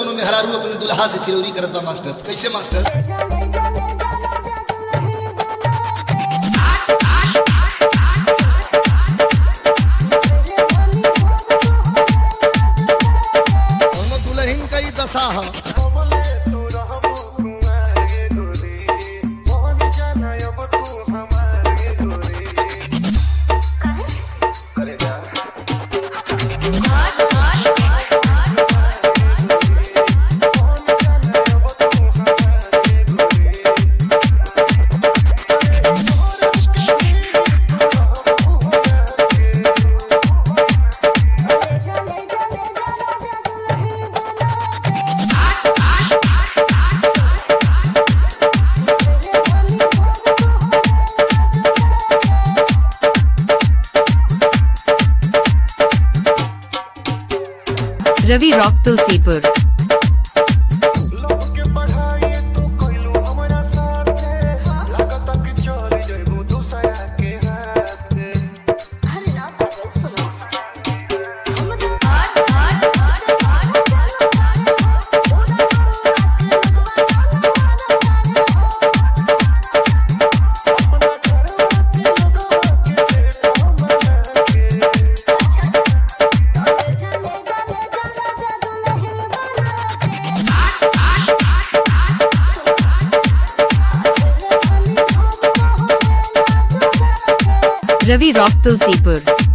कोनो मेहरारू अपने दुल्हा से चिरौरी करत बा मास्टर कैसे मास्टर कोनो दुल्हन का ही दशा है रवि रॉक तुलसीपुर रवि रॉक तुलसीपुर